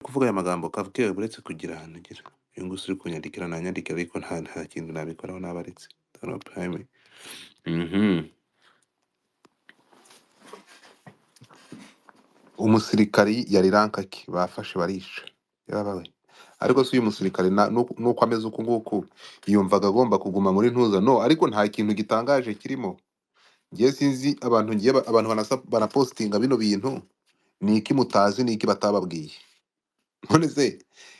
kuvuga aya magambo Kavukire uretse kugira ahantu ugera. Uyu nguyu uri kunyandikira nanyandikira ariko nta, nta kintu nabikoraho nabaretse. Donald Prime. Mhm. Umusirikari yari rankaki bafashe barisha. Yarabawe. Ariko si uyu musirikari na- nu- nuko ameze uku nguku yumvaga agomba kuguma muri ntuza no ariko nta kintu gitangaje kirimo. Njye sinzi abantu ngiye ba- abantu banasa, banapostinga bino bintu ni iki mutazi ni iki batababwiye. None se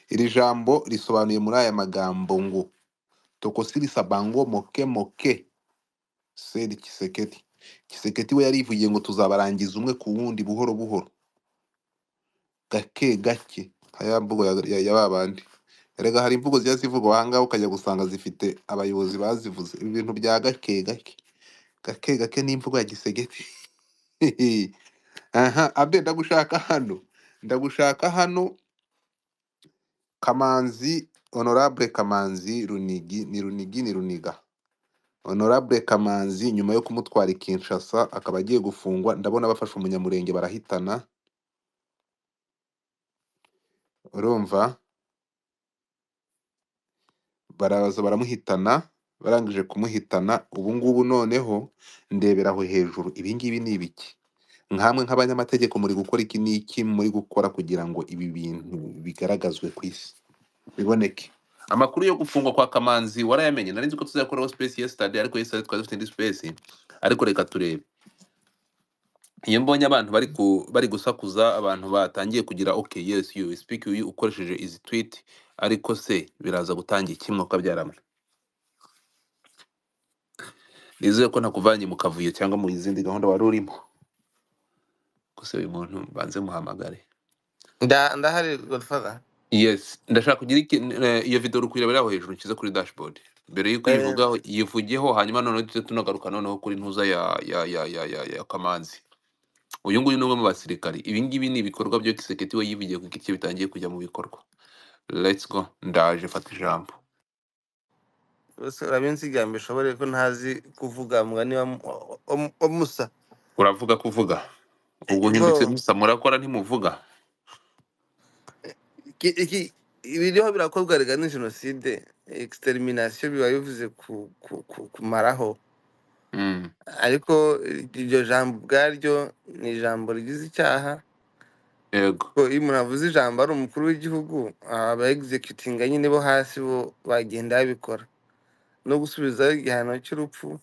iri jambo risobanuye muri aya magambo ngo tokosirisa bango moke moke seri kiseketi kiseketi we yarivugiye ngo tuzabarangiza umwe ku wundi buhoro buhoro gake gake nka ya mvugo ya, ya, ya ba bandi erega hari imvugo ziba zivugwa aha ngaha ukajya gusanga zifite abayobozi bazivuze ibintu bya gake gake gake gake ni imvugo ya gisegeti aha abe ndagushaka hano ndagushaka hano Kamanzi Honorable Kamanzi Runigi ni Runigi ni Runiga Honorable Kamanzi nyuma yo kumutwara i Kinshasa akaba agiye gufungwa ndabona bafashe umunyamurenge barahitana urumva baraza baramuhitana barangije kumuhitana ubu ngubu noneho ndebera aho hejuru ibi ngibi ni ibiki nkamwe nk'abanyamategeko muri gukora iki n'iki muri gukora kugira ngo ibi bintu bigaragazwe ku isi biboneke amakuru yo gufungwa kwa kamanzi warayamenye nari nzi ko tuzakoraho space yesterday ariko yesterday twari dufite indi space ariko reka turebe iyo mbonye abantu bari ku, bari gusakuza abantu batangiye kugira okay yes you speak you ukoresheje izi tweet ariko se biraza gutangira iki mwuka byaramwe nizeye ko ntakuvanye mu kavuyo cyangwa mu izindi gahunda wari urimo gusa uyu muntu banze muhamagare Nda ndahari Godfather. yes ndashaka kugira iki eh, iyo video uri kuyirebera aho hejuru nshyize kuri dashboard mbere y'uko Eh, uyivugaho yivugeho hanyuma noneho tujye tunagaruka noneho kuri ntuza ya ya ya ya ya, ya kamanzi uyu nguyu ni umwe mu basirikari ibi ngibi ni ibikorwa byo kiseketi we yivugiye ku giti cye bitangiye kujya mu bikorwa let's go ndaje fata ijambo bose urabinsigambe ushobore ko ntazi kuvuga mugani wa wa- wa- wa Musa. uravuga kuvuga ubwo uhindutse Bo musa murakora ntimuvuga iki iki- ibiriho birakorwa rega ni jenoside extermination biba bivuze ku, ku, ku, kumaraho mm. ariko iryo jambo ubwaryo ni ijambo rigize icyaha yego ko iyo umuntu avuze ijambo ari umukuru w'igihugu aba executinga nyine bo hasi bo bagenda babikora no gusubizaho igihano cy'urupfu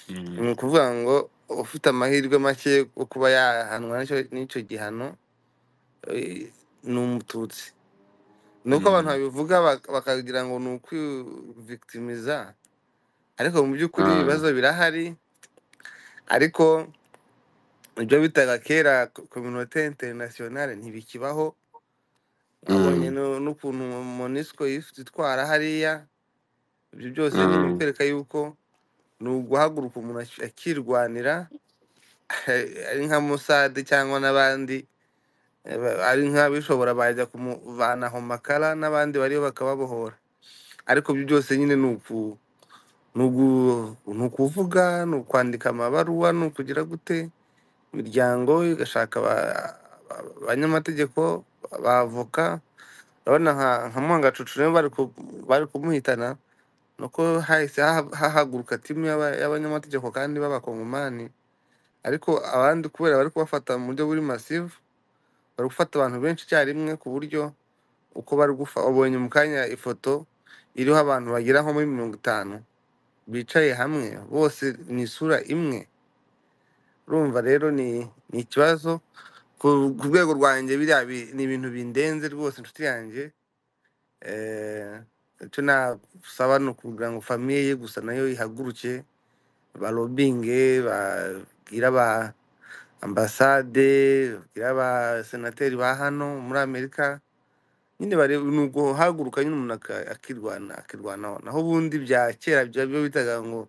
mm. ni ukuvuga ngo ufite amahirwe make yo kuba yahanwa n'icyo n'icyo gihano eh, ni umututsi nuko abantu Mm. babivuga bak- bakagira ngo ni ukwivictimiza ariko mu by'ukuri Ah. ibibazo birahari ariko ibyo bitaga kera kominote interinasiyonale ntibikibaho wabonye Mm. no- n'ukuntu monisco yitwara hariya ibyo byose ni Mm. ibikwereka yuko ni uguhaguruka umuntu aki- akirwanira ari nka musade cyangwa n'abandi eh, ba- ari nk'abishobora bajya kumuvanaho makara n'abandi bariyo bakababohora ariko ibyo byose nyine ni uku ni ugu- ni ukuvuga ni ukwandika amabaruwa ni ukugira gute imiryango igashaka aba- aba- abanyamategeko abavoka urabona nka nka mwangacucu nibo bari ku- bari kumuhitana nuko hahise haha- hahaguruka timu y'aba- y'abanyamategeko kandi b'abakongomani ariko abandi kubera bari kubafata mu buryo buri masive bari gufata abantu benshi icyarimwe ku buryo uko bari gufa wabonye mu kanya ifoto iriho abantu bagera nko muri mirongo itanu bicaye hamwe bose mu isura imwe urumva rero ni ni ikibazo ku ku rwego rwanjye biriya bi- ni ibintu bindenze rwose inshuti yanjye Eh, icyo nasaba ni ukugira ngo famiye ye gusa nayo ihaguruke barobinge babwire aba ambasade babwire abasenateri ba hano muri amerika nyine bare ni uguhaguruka nyine umuntu aka- akirwana akirwanaho naho ubundi bya kera bya- byo bitaga ngo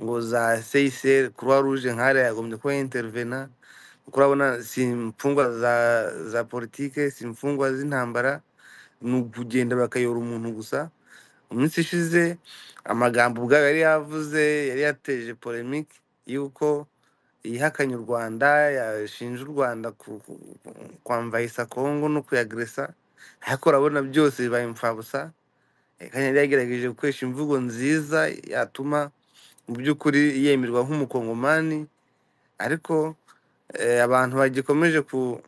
ngo za seyiseri kuruwa ruje nkariya yagombye kuba intervena kuko urabona si imfungwa za za politike si imfungwa z'intambara ni ukugenda bakayora umuntu gusa mu minsi ishize amagambo ubwayo yari yavuze yari yateje polemike y'uko yihakanye u rwanda yashinje u rwanda ku- ku- kwamvayisa kongo no kuyagresa ariko urabona byose bibaye imfabusa Eh, kandi yagerageje gukoresha imvugo nziza yatuma mu by'ukuri yemerwa nk'umukongomani ariko eh, abantu bagikomeje ku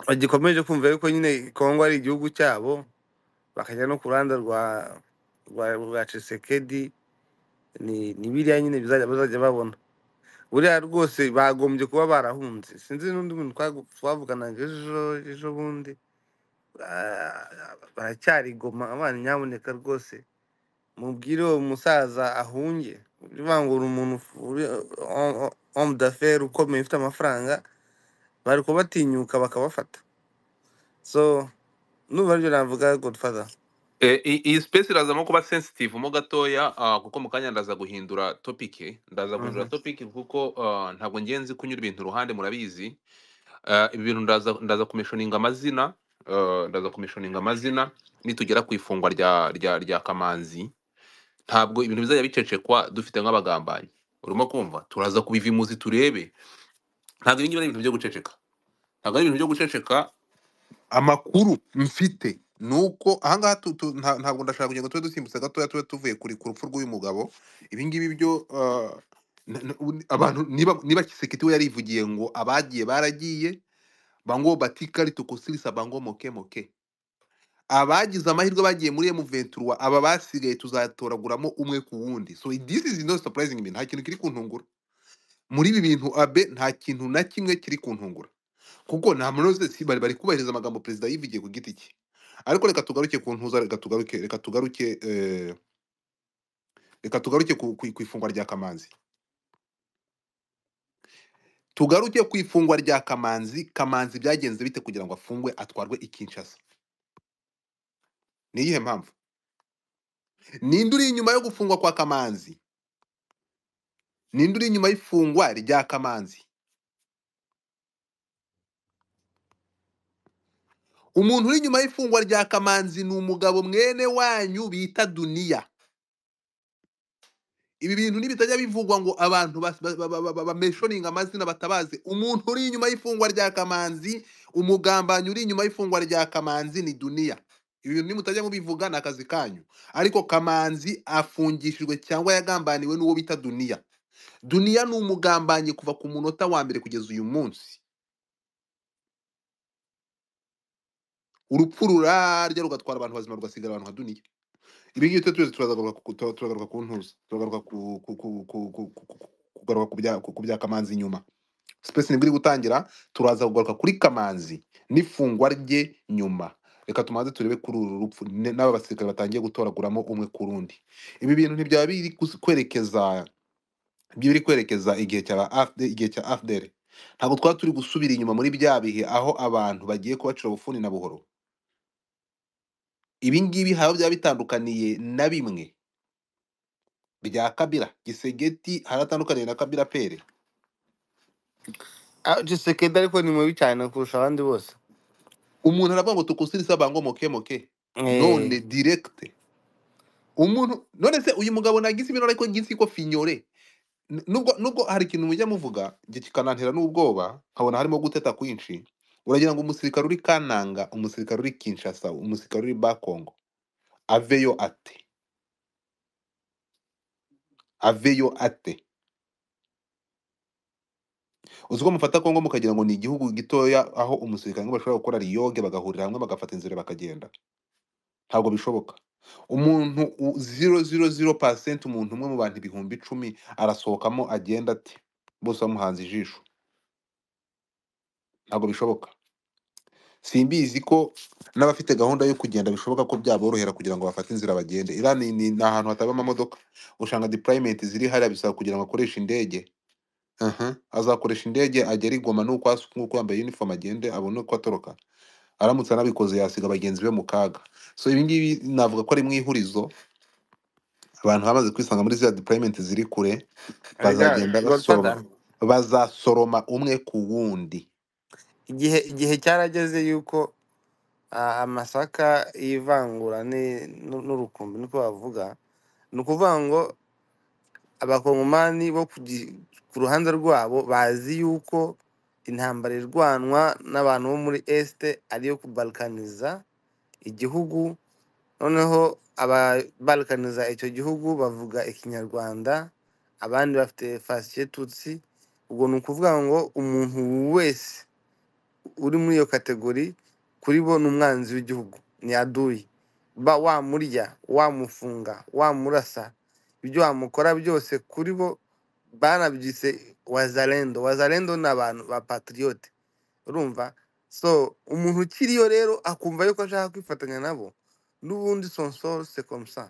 bagikomeje kumva yuko nyine kongo ari igihugu cyabo bakajya no ku ruhande rwa rwa rwa Tshisekedi ni ni biriya nyine bizajya bazajya babona buriya rwose bagombye kuba barahunze sinzi n'undi muntu twagu- twavuganaga ejo ejo bundi Ah, baracyari i goma abana nyamuneka rwose mubwire uwo musaza ahunge uri umuntu ufu- uri homme d'affaires ukomeye ufite amafaranga bari kubatinyuka bakabafata so numva aribyo navuga godfather Eh, i- iyi space irazamo kuba sensitive mo gatoya ah, kuko mu kanya ndaza guhindura topic ndaza guhindura Mhm. topic kuko ah, ntabwo ngenzi kunyura ibintu iruhande murabizi Ah, ibi bintu ndaza ndaza kumishoninga amazina ah, ndaza kumishoninga amazina nitugera ku ifungwa rya rya rya Kamanzi ntabwo ibintu bizajya bicecekwa dufite nk'abagambanyi urimo kumva turaza kubivimuzi turebe ntabwo ibingibi ari ibintu byo guceceka ntabwo ari ibintu byo guceceka amakuru mfite ni uko ahangaha tu- tu- nta- ntabwo ndashaka kugira ngo tube dusimbutse gatoya tube tuvuye kuri ku rupfu rw'uyu mugabo ibingibi byo ah, na- na- ubu- abantu niba niba kisekiti we yarivugiye ngo abagiye baragiye bango batikari tukusilisa bango moke moke abagize amahirwe bagiye muri M23 aba basigaye tuzatoraguramo umwe ku wundi so this is no surprising me nta kintu kiri kuntungura muri ibi bintu abe nta kintu na kimwe kiri kuntungura kuko nta muntu wese si- bari bari kubahiriza amagambo perezida yivugiye ku giti cye ariko reka tugaruke ku ntuza reka tugaruke reka tugaruke eh, reka tugaruke ku, ku, ku ifungwa rya kamanzi tugaruke ku ifungwa rya kamanzi kamanzi byagenze bite kugira ngo afungwe atwarwe i Kinshasa ni iyihe mpamvu ninde uri inyuma yo gufungwa kwa kamanzi ninde uri inyuma y'ifungwa rya kamanzi umuntu uri inyuma y'ifungwa rya kamanzi ni umugabo mwene wanyu bita duniya ibi bintu nibitajya bivugwa ngo abantu bameshoninga amazina batabaze umuntu uri inyuma y'ifungwa rya kamanzi umugambanyi uri inyuma y'ifungwa rya kamanzi ni duniya ibi bintu nimutajya mubivuga ni akazi kanyu ariko kamanzi afungishijwe cyangwa yagambaniwe n'uwo bita duniya duniya ni umugambanyi kuva ku munota wa mbere kugeza uyu munsi urupfu rurarya rugatwara abantu bazima rugasigara abantu nka duniya ibi ngibi twe tuzi turagaruka ku tu- turagaruka ku ntuza turagaruka ku ku ku ku ku ku- ku- kugaruka ku bya ku ku bya kamanzi nyuma space nibwo iri gutangira turaza kugaruka kuri kamanzi n'ifungwa rye nyuma reka tumanze turebe kuri uru rupfu ne- n'aba basirikare batangiye gutoraguramo umwe ku rundi ibi bintu ntibyaba biri kus- kwerekeza byo biri kwerekeza igihe cya AFD igihe cya AFDL ntabwo twaba turi gusubira inyuma muri bya bihe aho abantu bagiye kubacira ubufuni na buhoro ibi ngibi haba byaba bitandukaniye na bimwe rya kabira gisegeti haratandukaniye na kabira pere Ah, Tshisekedi ariko ni mubi cyane kurusha abandi bose umuntu aravuga ngo tukusirisa bango moke moke Eh, none direkite umuntu none se uyu mugabo nagize ibintu ariko gisi ko finyore N- nubwo nubwo hari ikintu mujya muvuga njye kikanantera n'ubwoba nkabona harimo guteta kwinshi uragira ngo umusirikare uri kananga umusirikare uri kinshasa umusirikare uri bakongo aveyo ate aveyo ate uzi ko mufata kongo mukagira ngo ni igihugu gitoya aho umusirikare ngo bashobora gukora riyoge bagahurira hamwe bagafata inzira bakagenda ntabwo bishoboka umuntu ziro ziro ziro pasenti umuntu umwe mu bantu ibihumbi icumi arasohokamo agenda ati bose bamuhanze ijisho ntabwo bishoboka simbizi ko n'abafite gahunda yo kugenda bishoboka ko byaborohera kugira ngo bafate inzira bagende Iran ni, ni, ni ahantu hataba amamodoka usanga deployment ziri hariya bisaba kugira ngo akoreshe indege Aha. azakoresha indege agera i Goma nuko hasi nuko yambaye uniform agende abone uko atoroka aramutse anabikoze yasiga bagenzi be mu kaga so ibi ngibi navuga ko ari mu ihurizo abantu bamaze kwisanga muri ziriya deployment ziri kure erega bazagenda basoroma godfather bazasoroma umwe ku wundi igihe igihe cyarageze yuko ah, amasaka y'ivangura ni- nu- n'urukumbi niko bavuga ni ukuvuga ngo abakongomani bo ku gi- ku ruhande rwabo bazi yuko intambara irwanwa n'abantu bo muri esite ariyo kubalkaniza igihugu noneho ababalkaniza icyo gihugu bavuga ikinyarwanda abandi bafite fasiye tutsi ubwo ni ukuvuga ngo umuntu wese uri muri iyo kategori kuri bo ni umwanzi w'igihugu ni aduyi ba wamurya wamufunga wamurasa ibyo wamukora byose kuri bo banabyise wazalendo wazalendo ni abantu ba patiriyote urumva so umuntu ukiriyo rero akumva yuko ashaka kwifatanya nabo n'ubundi sonsoro sekomusa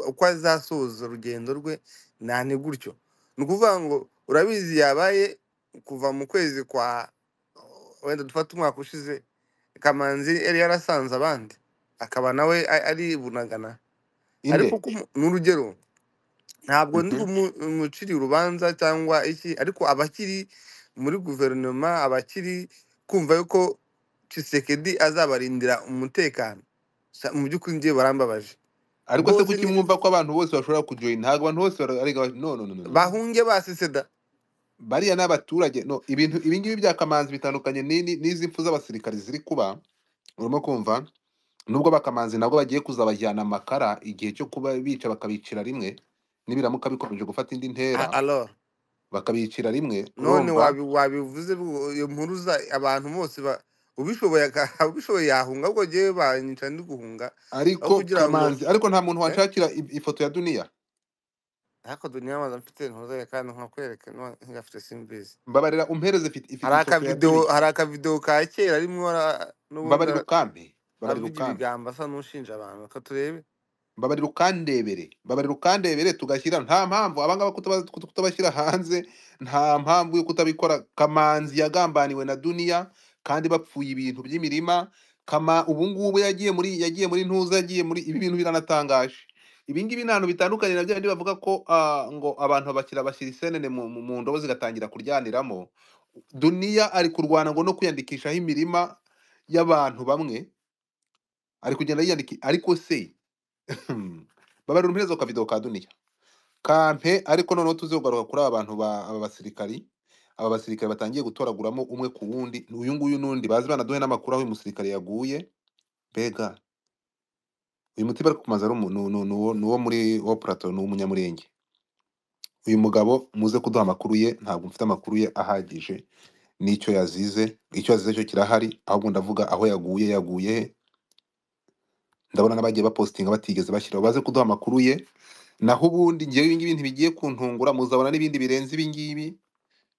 uko azasoza urugendo rwe nta ni gutyo ni ukuvuga ngo urabizi yabaye kuva mu kwezi kwa wenda dufate umwaka ushize kamanzi yari yarasanze abandi akaba nawe a- aribunagana ariko inde uko umu- ni urugero ntabwo ndi Mhm. umuciri urubanza cyangwa iki ariko abakiri muri guverinoma abakiri kumva yuko Tshisekedi azabarindira umutekano Sa- mu by'ukuri njye barambabaje ariko se rwose kuki ni mwumva ko abantu bose bashobora kujoyina ntabwo abantu bose bara- arega bati, no no no no no no. bahunge basese da bariya ni abaturage no ibintu ibingibi bya kamanzi bitandukanye n'ini- n'izi mpfu z'abasirikari ziri kuba urimo kumva nubwo bakamanzi nabwo bagiye kuzabajyana amakara igihe cyo kuba bica bakabicira rimwe nibiramuka bikomeje gufata indi A- ntera alors bakabicira rimwe none urumva wabi- wabivuze bu- iyo mpuruza abantu bose ba- ubishoboye aka- ubishoboye yahunga ahubwo njyewe banyica ndi guhunga aho ariko kugira ngo kamanzi ariko nta muntu eh wanshakira i- ifoto ya duniya ariko duniya amaze mfite ntuzaye kandi nkakwereka nwa- ngafite simbizi mbabarira umpereze ifite ifite hari ifoto ya akavidewo duniya hari akavidewo ka kera rimwe ara- n'ubundi mbabarira ara- ukampe mbabarira avuga ukampe ibigambo asa n'ushinja abantu reka turebe mbabarira ukandebere mbabarira ukandebere tugashyira nta mpamvu abangaba kutaba- kut- kutabashyira hanze nta mpamvu yo kutabikora kamanzi yagambaniwe na duniya kandi bapfuye ibintu by'imirima kama ubungubu yagiye muri yagiye muri ntuza yagiye muri ibi bintu biranatangaje ibingibi ni ahantu bitandukanye na byandi bavuga ko ah, ngo abantu bashyira bashyira isenene mu, mu mu ndobo zigatangira kuryaniramo duniya ari kurwana ngo no kwiyandikishaho imirima y'abantu bamwe ari kugenda yiyandikisha ariko se Hmm. babarira umperezo ka video ka duniya kampe ariko noneho tuze kugaruka kuri aba bantu ba aba basirikari aba basirikari batangiye gutoraguramo umwe ku wundi uyu nguyu n'undi bazi banaduhe n'amakuru aho uyu musirikare yaguye mbega uyu muti bari kumaza ari umu- ni ni- ni uwo ni uwo muri wo plateau ni umunyamurenge uyu mugabo muze kuduha amakuru ye ntabwo mfite amakuru ye ahagije n'icyo yazize icyo yazize cyo kirahari ahubwo ndavuga aho yaguye yaguye he ndabona n'abagiye bapositinga batigeze bashyiraho baze kuduha amakuru ye naho ubundi ngewe ibingibi ntibigiye kuntungura muzabona n'ibindi birenze ibingibi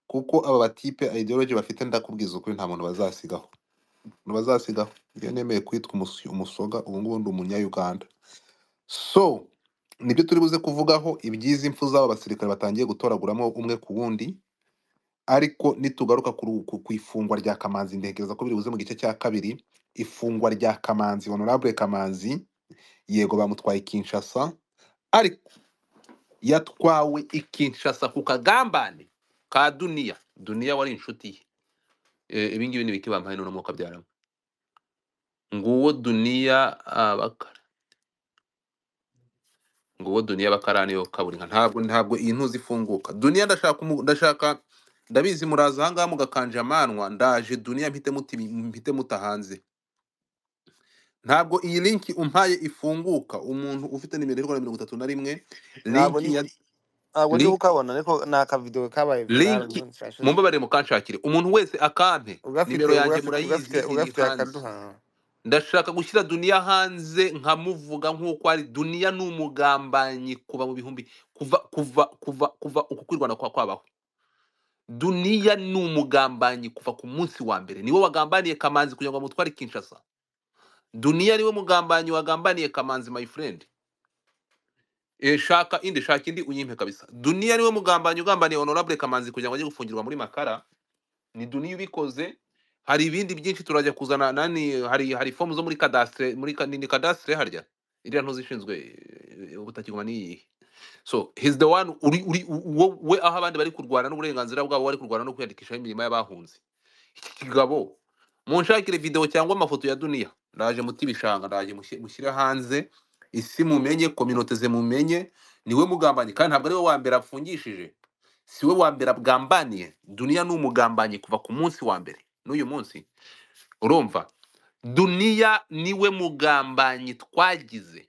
kuko aba batipe ideology bafite ndakubwiza ukuri nta muntu bazasigaho nta bazasigaho iyo nemeye kwitwa umusi- umusoga ubu ngubu ndi umunyayuganda so nibyo turi buze kuvugaho ibyiza impfu z'aba basirikare batangiye gutoraguramo umwe ku wundi ariko nitugaruka kuri- ku ku ifungwa rya kamanzi ntekereza ko biri buze mu gice cya kabiri ifungwa rya kamanzi honorable kamanzi yego bamutwaye kinshasa ariko yatwawe i Kinshasa ku kagambane ka duniya duniya wari inshuti ye Eh, ibingibi ni ibiki bampaye none umwuka byarama nguwo duniya abakara nguwo duniya bakara niyo kaburinka ntabwo ntabwo iyi ntuzi ifunguka duniya ndashaka umu- ndashaka ndabizi muraza ahangaha mugakanja amanwa ndaje duniya mpite muti mpite muta hanze ntabwo iyi linki umpaye ifunguka umuntu ufite nimero y'u Rwanda mirongo itatu na rimwe ntabwo linki ndi ya ntabwo ndi link kukabona ariko ni akavidewo kabaye virali linki ubundi kirashize mumbabarire mukanshakire umuntu wese akampe ugafite nimero yanjye ugafite ugafite murayizi iri ugafite hanze akaduha ndashaka gushyira duniya hanze nkamuvuga nk'uko ari duniya ni umugambanyi kuva mu bihumbi kuva kuva kuva kuva uku kwirwana kwa kwabaho duniya ni umugambanyi kuva ku munsi wa mbere niwe wagambaniye kamanzi kugira ngo amutware kinshasa duniya niwe mugambanyi wagambaniye kamanzi my friend Eh, shaka indi shaka indi uyimpe kabisa duniya niwe mugambanyi ugambaniye honorable kamanzi kugira ngo ajye gufungirwa muri makara ni duniya ubikoze hari ibindi byinshi turajya kuzana nani hari hari fomu zo muri cadastre muri ka- ni ni cadastre harya iriya ntuzi ishinzwe eh, ubutaka ni iyihe so he's the one uri uri wo- we aho abandi bari kurwana n'uburenganzira bwabo bari kurwana no kwiyandikishaho imirimo y'abahunze iki kigabo munshakire video cyangwa amafoto ya duniya ndaje muti bishanga ndaje mushyi- mushyire hanze isi mumenye kominote ze mumenye niwe mugambanyi kandi ntabwo ari we wa mbere apfungishije si we wa mbere abwambaniye duniya ni umugambanyi kuva ku munsi wa mbere n'uyu munsi urumva duniya niwe mugambanyi twagize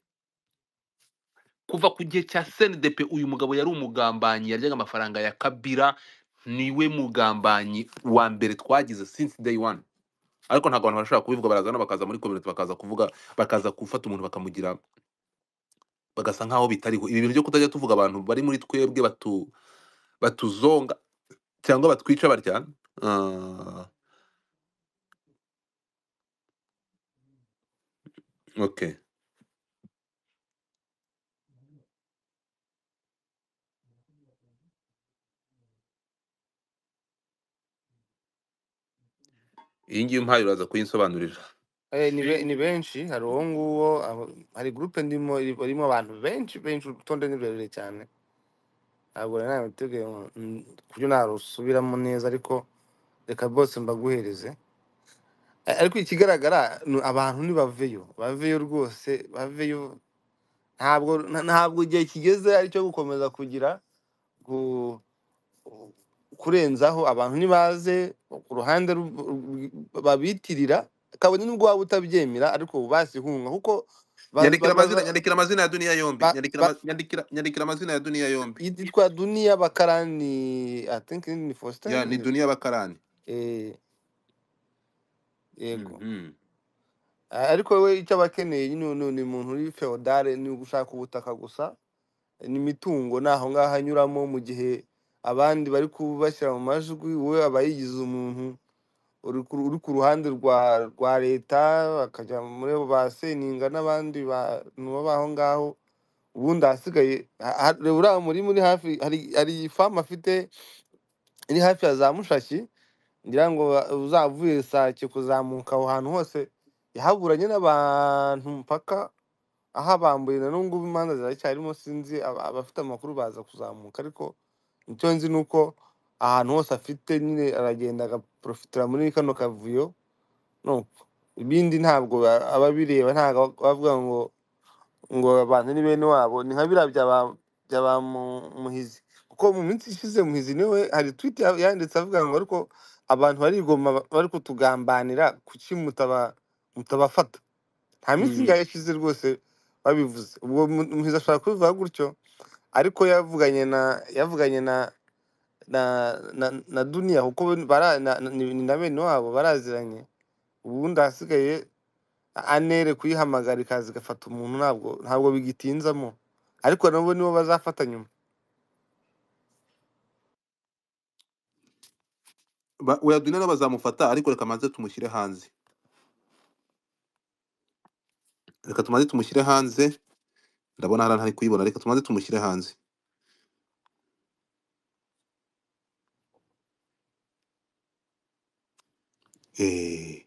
kuva ku gihe cya senidepe uyu mugabo yari umugambanyi yaryaga amafaranga ya kabira niwe mugambanyi wa mbere twagize since day one ariko ntabwo abantu barashobora kubivuga barazana bakaza muri komite bakaza kuvuga bakaza gufata umuntu bakamugira bagasa nk'aho bitariho ibi bintu byo kutajya tuvuga abantu bari muri twebwe batu batuzonga cyangwa batwica batya ah, okay iyi ngiyi umpaye uraza kuyinsobanurira Eh, ni, be, ni benshi hari uwo nguwo abo- hari gurupe ndimo iri- irimo abantu benshi benshi urutonde ni rurerure cyane ntabwo rero nabiteguye ngo- mm, ku buryo narusubiramo neza ariko reka bose mbaguhereze Eh, ariko ikigaragara ni abantu nibaveyo baveyo rwose baveyo ntabwo nta- ntabwo igihe kigeze aricyo gukomeza kugira gu- kurenzaho abantu ntibaze ku ruhande ru- ru- babitirira kabone n'ubwo waba utabyemera ariko ubu basihunga kuko ba- nyandikira ba- amazina baza- nyandikira amazina ya duniya yombi ba- nyandikira ba- ama- nyandikira nyandikira amazina ya duniya yombi yitwa duniya bakarani i think ni ya ni faustin duniya bakarani Eh, yego Mhm. Ah, ariko we icyo aba akeneye nyine ni ni umuntu uri feodale ni ugushaka ubutaka gusa n'imitungo ni aho ngaho anyuramo mu gihe abandi bari kubashyira mu majwi we aba yigize umuntu uri ku uri ku ruhande rwa rwa leta bakajya muri abo ba seninga n'abandi bantu baba aho ngaho ubundi ahasigaye ha- ha- reba uriya murima uri hafi hari hari ifamu afite iri hafi ya za mushashi ngira ngo uzavuye sake kuzamuka aho hantu hose yahaburanye n'abantu mpaka ahabambuye na n'ubu ngubu imanza ziracyarimo sinzi aba- abafite amakuru baza kuzamuka ariko icyo nzi ni uko ahantu hose afite nyine aragenda agaprofitira muri kano kavuyo no ibindi ntabwo ba- ababireba ntabwo aba- bavuga ngo ngo abantu ni bene wabo ni nka biriya bya ba bya ba Mu- muhizi kuko mu minsi ishize muhizi niwe hari twite yanditse avuga ngo ariko abantu barigoma ba- bari kutugambanira kuki mutaba mutabafata nta minsi Mhm. ingahe ishize rwose babivuze ubwo Mu- muhizi ashobora kubivuga gutyo ariko yavuganye na yavuganye na na na, na duniya kuko bara na, na, ni ni na bene wabo baraziranye ubundi ahasigaye anere kuyihamagara ikaza igafata umuntu ntabwo ntabwo bigitinzamo ariko nabo nibo bazafata nyuma Ba- oya duniya nabo bazamufata ariko reka manze tumushyire hanze reka tumaze tumushyire hanze ndabona hari ntari kuyibona reka tumaze tumushyire hanze Eh,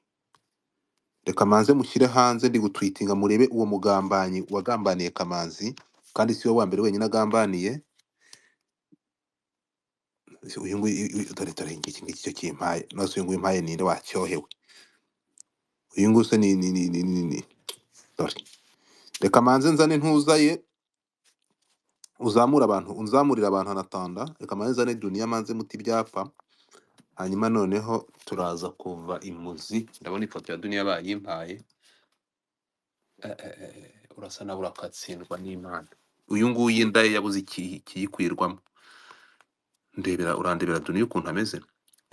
reka manze mushyire hanze ndi gutwitinga murebe uwo mugambanyi wagambaniye kamanzi kandi si we wa mbere wenyine agambaniye Si- uyu nguyu uyu- uyu- dore dore iki ngiki cyo kimpaye nose uyu nguyu impaye ninde wacyohewe uyu nguyu se ni ni ni ni ni ni- dore reka manze nzane ntuza ye uzamura abantu unzamurira abantu anatanda reka manze nzane duniya manze muti ibyapa hanyuma noneho turaza kuva imuzi ndabona ifoto ya duniya bayimpaye Eh, eh, eh, urasa nawe urakatsindwa n'imana uyu nguyu inda ye yabuze iki- ikiyikwirwamo ndebera urandebera duniya ukuntu ameze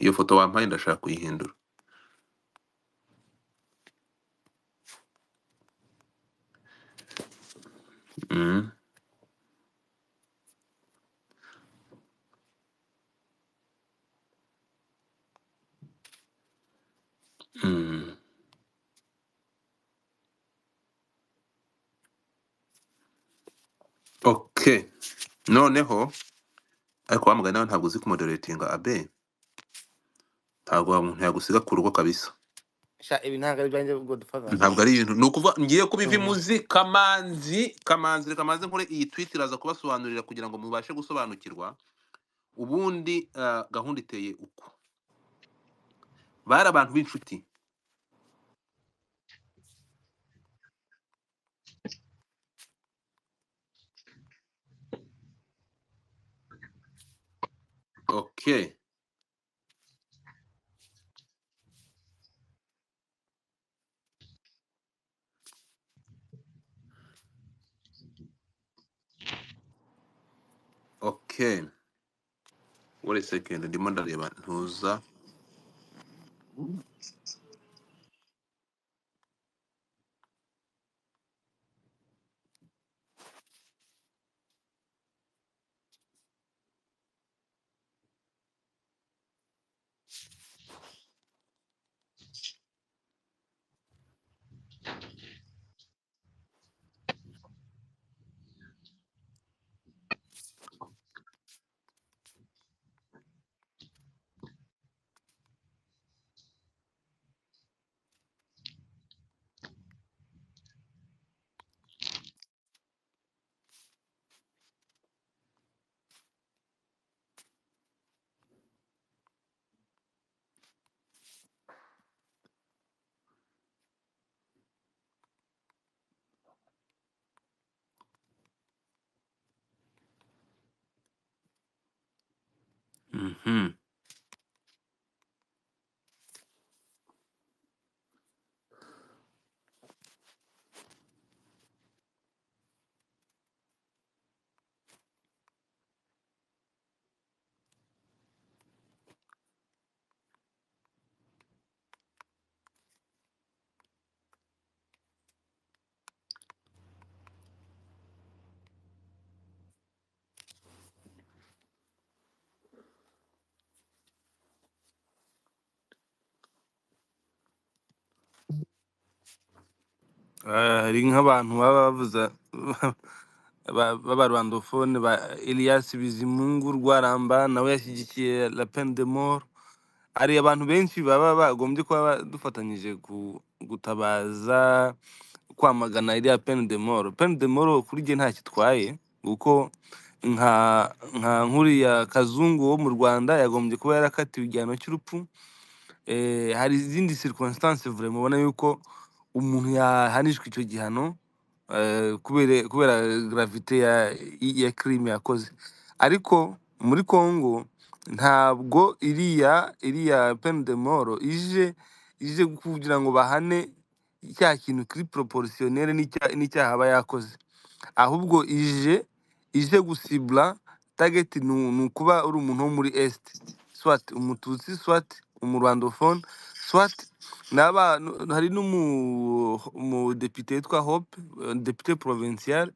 iyo foto wampaye ndashaka kuyihindura Mhm. Mhm. okay noneho ariko wamugani nawe ntabwo uzi kumoderetinga abe ntabwo wa muntu yagusiga ku rugo kabisa sha ibi ntabwo ari ibyanjye godfather ntabwo ari ibintu ni ukuvuga ngiye kubiva Mhm. imuzi kamanzi kamanzi reka manze nkore iyi tweet iraza kubasobanurira kugira ngo mubashe gusobanukirwa ubundi ah, gahunda iteye uku bari abantu b'inshuti okay kane wari sekendi ndimo ndareba ntuza Mhm. Ah, hari nk'abantu baba bavuza ba- b'abarwandofone ba Elias Bizimungu Rwaramba nawe yashyigikiye la peine de mort hari abantu benshi baba bagombye kuba ba- dufatanyije ku gutabaza kwamagana iriya peine de mort peine de mort kuri jye ntacyo itwaye kuko nka nka nkuriya kazungu wo mu Rwanda yagombye kuba yarakatiwe igihano cy'urupfu eh, hari izindi circumstance vure mubona yuko umuntu yahanishwa icyo gihano eh, kubera kubera gravite ya, i- ya crime yakoze ariko muri Congo ntabwo iriya iriya peine de mort ije ije kugira ngo bahane cya kintu kiri proportionnel n'icya- n'icyaha aba yakoze ahubwo ije ije gusibla target ni u- ni ukuba uri umuntu wo muri est swat umututsi swat umurwandofone swat naba hari n'umu- umudepite witwa hope eh, depite provincial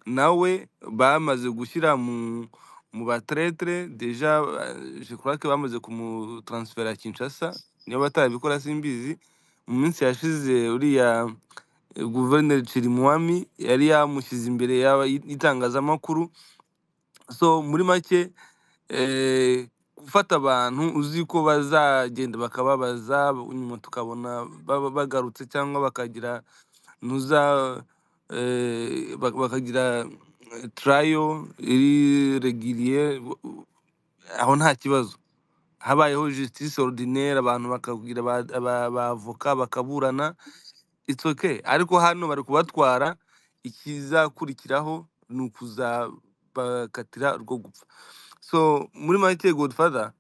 nawe bamaze gushyira mu mu batretre deja eh, je crois que bamaze kumutransfera Kinshasa niba batarabikora simbizi mu minsi yashize uriya eh, guverineri Chirimwami yari yamushyize imbere y'aba- y'itangazamakuru so muri make eh, gufata abantu uzi ko bazagenda bakababaza nyuma tukabona baba bagarutse cyangwa bakagira ntuza eh, bak- bakagira turayo iri regiriye aho nta kibazo habayeho justice ordinaire abantu bakagira ba- aba- abavoka bakaburana it's okay ariko hano bari kubatwara ikizakurikiraho ni ukuzabakatira rwo gupfa so muri make godfather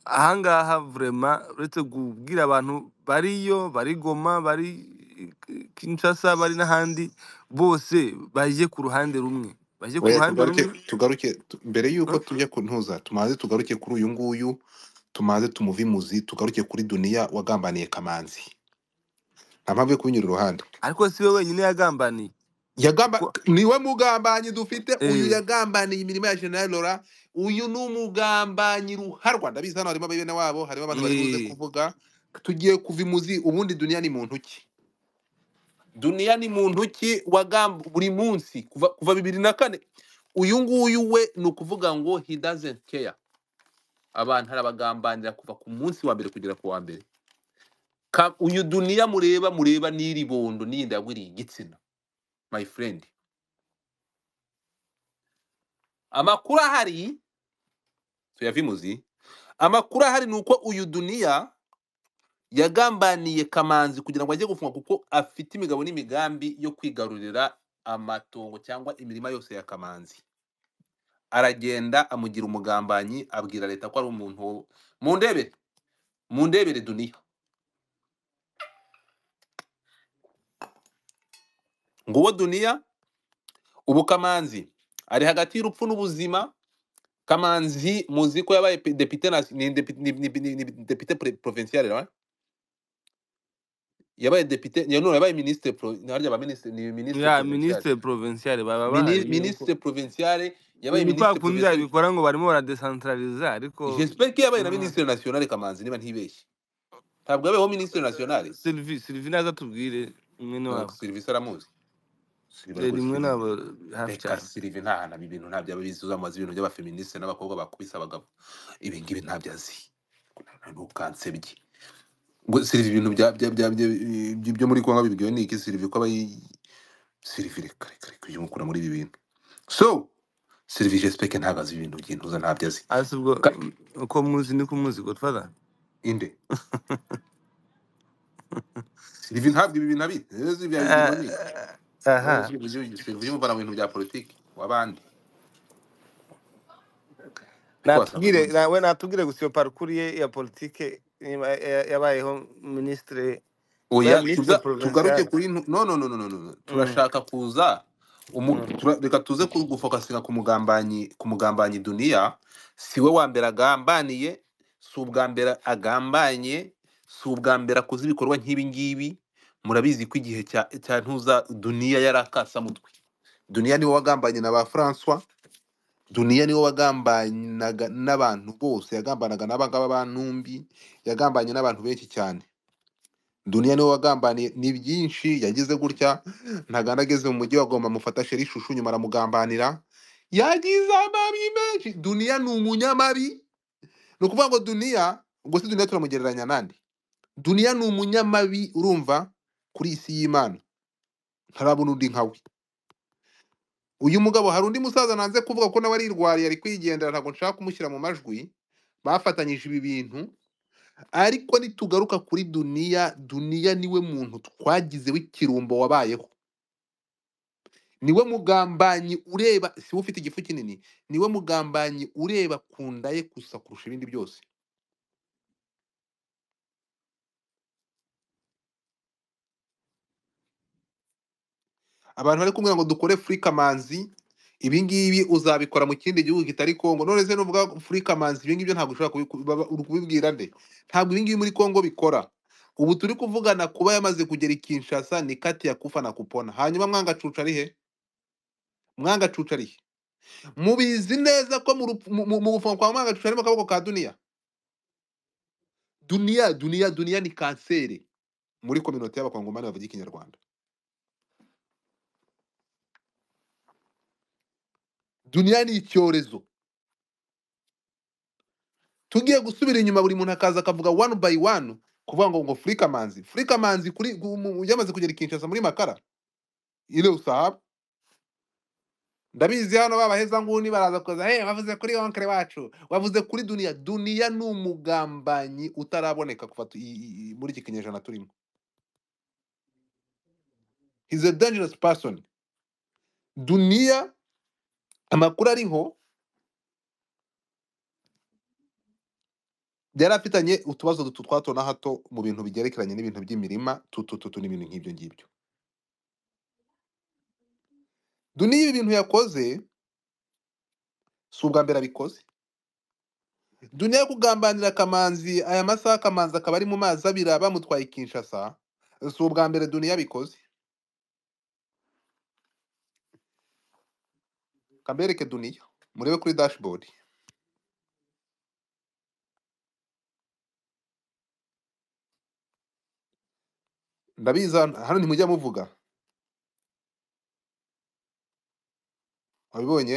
ahangaha vrema uretse kubwira abantu bariyo bari goma bari kinshasa bari n'ahandi bose baje ku ruhande rumwe baje ku Oya, ruhande tugaruke rumwe tugaruke tu- mbere Huh? y'uko tujya kuntuza tumaze tugaruke kuri uyu nguyu tumaze tumuve imuzi tugaruke kuri duniya wagambaniye kamanzi nta mpamvu yo kubinyura iruhande ariko si we wenyine yagambaniye yagamba ko niwe mugambanyi dufite uyu eh, yagambaniye imirimo ya General Laurent uyu ni umugambanyi ruharwa ndabizi hano harimo bene wabo harimo abantu bari buze eh, kuvuga tugiye kuva imuzi ubundi duniya ni muntu ki duniya ni muntu ki wagamba buri munsi kuva kuva bibiri na kane uyu nguyu we ni ukuvuga ngo he doesn't care abantu arabagambanira kuva ku munsi wa mbere kugera ku wa mbere Ka- uyu duniya mureba mureba n'iri bondo n'iyindi yagwiriye igitsina my friend amakuru ahari tuyave imuzi amakuru ahari ni uko uyu duniya yagambaniye kamanzi kugira ngo ajye gufungwa kuko afite imigabo n'imigambi yo kwigarurira amatongo cyangwa imirima yose ya kamanzi aragenda amugira umugambanyi abwira leta ko ari umuntu wo- mundebere mundebere duniya nguwo duniya ubu kamanzi ari hagati y'urupfu n'ubuzima kamanzi muzi ko yabaye pe- depite nasi- ni depi- ni- ni- ni- ni depite pre- provincial right? yabaye depite ya- no yabaye ministre pro- ni harya ba ministre ni ministre ya provincial minisitiri porovensiare baba Mini- bazi yuko ministre provincial yabaye ni kwa kundi ministre provincial babikora ngo barimo baradesantarariza ariko j'espère ko yabaye na mm, ministre national kamanzi niba ntibeshye ntabwo yabayeho ministre national sylvie sylvie naza atubwire mwene no wabo service aramuzi Sylvie Eh, rwose rimwe Sylvie. nabo hafi reka cyane Sylvie nta naba ibintu ntabyo aba abizi uzamaze ibintu by'abafeministe n'abakobwa bakubise abagabo ibi ngibi ntabyo azi ntukansebye ngo Sylvie ibintu bya bya bya bya- byo byo muri Kongo bibwiwe n'iki Sylvie ko abayi Sylvie reka reka reka ujye umukura muri ibi bintu so Sylvie j'espère que ntabwo azi ibintu by'intuza ntabyo azi asi ubwo Ka- mm, uko muzi niko muzi godfather inde Sylvie ntabwo ibi bintu abizi rero Sylvie abibwirwa n'iki Ah, wowe aha Sylvie ujye- Sylvie ujye umuvana mu bintu bya politiki w'abandi ariko wasanga natubwire amuzi nawe natubwire gusa iyo parikuru ye ya politike niba ya- yabayeho minisitiri yabaye oya minisitiri tuza tugaruke porovensiare kuri ntu- no no no no no no no. turashaka kuza umu- tura- reka tuze ku- gufokasinga ku mugambanyi ku mugambanyi duniya si we wa mbere agambaniye si ubwa mbere agambanye si ubwa mbere akoze ibikorwa nk'ibi ngibi murabizi ko igihe cya cya ntuza duniya yari akasamutwe duniya niwe wagambanye na ba francois duniya niwe wagambanaga n'abantu bose yagambanaga n'abangaba ba numbi yagambanye n'abantu benshi cyane duniya niwe wagambaniye ni byinshi yagize gutya ntaganda ageze mu mujyi wagomba amufata sheri ishushu nyuma aramugambanira yagize amabi menshi duniya ni umunyamabi ni ukuvuga ngo duniya ubwo si duniya turamugereranya nande duniya ni umunyamabi urumva kuri iyi si y'imana ntarabona undi nka we uyu mugabo hari undi musaza nanze kuvuga ko nawe arirwariye ari kwigendera ntabwo nshaka kumushyira mu majwi bafatanyije ibi bintu ariko nitugaruka kuri duniya duniya niwe muntu twagizeho ikirumbo wabayeho niwe mugambanyi ureba si we ufite igifu kinini niwe mugambanyi ureba ku nda ye gusa kurusha ibindi byose abantu bari kumwe ngo dukore furikamanzi ibi ngibi uzabikora mu kindi gihugu kitari kongo none se nuvuga furikamanzi ibi ngibyo ntabwo ushobora kubiku- baba- uri kubibwira nde ntabwo ibi ngibi muri kongo bikora ubu turi kuvugana kuba yamaze kugera i kinshasa ni kati ya kufa na kupona hanyuma mwangacuca ari he mwangacuca ari he mubizi neza ko mu rupfu- mu- mu- mu gufunga kwa mwanga harimo akaboko ka duniya duniya duniya duniya ni kanseri muri kominote y'abakongomani bavuga ikinyarwanda duniya ni icyorezo tugiye gusubira inyuma buri muntu akaza akavuga one by one kuvuga ngo ngo furikamanzi furikamanzi kuri gu- mu- yamaze kugera i kinshasa muri makara ile usahaba ndabizi hano babaheza nguni baraza kuza hey, wavuze kuri onkere wacu wavuze kuri duniya duniya ni umugambanyi utaraboneka kuva tu- i- i- i- muri iki kinyejana turimo he's a dangerous person duniya amakuru ariho yari afitanye utubazo duto twa hato na hato mu bintu bigerekeranye n'ibintu by'imirima tutututu n'ibintu nk'ibyo ngibyo duniya ibi bintu yakoze si ubwa mbere abikoze duniya yo kugambanira kamanzi aya masaha kamanzi akaba ari mu mazi abira bamutwaye i kinshasa si ubwa mbere duniya abikoze kambereke duniya murebe kuri dashboard ndabizi hano hano ntimujya muvuga wabibonye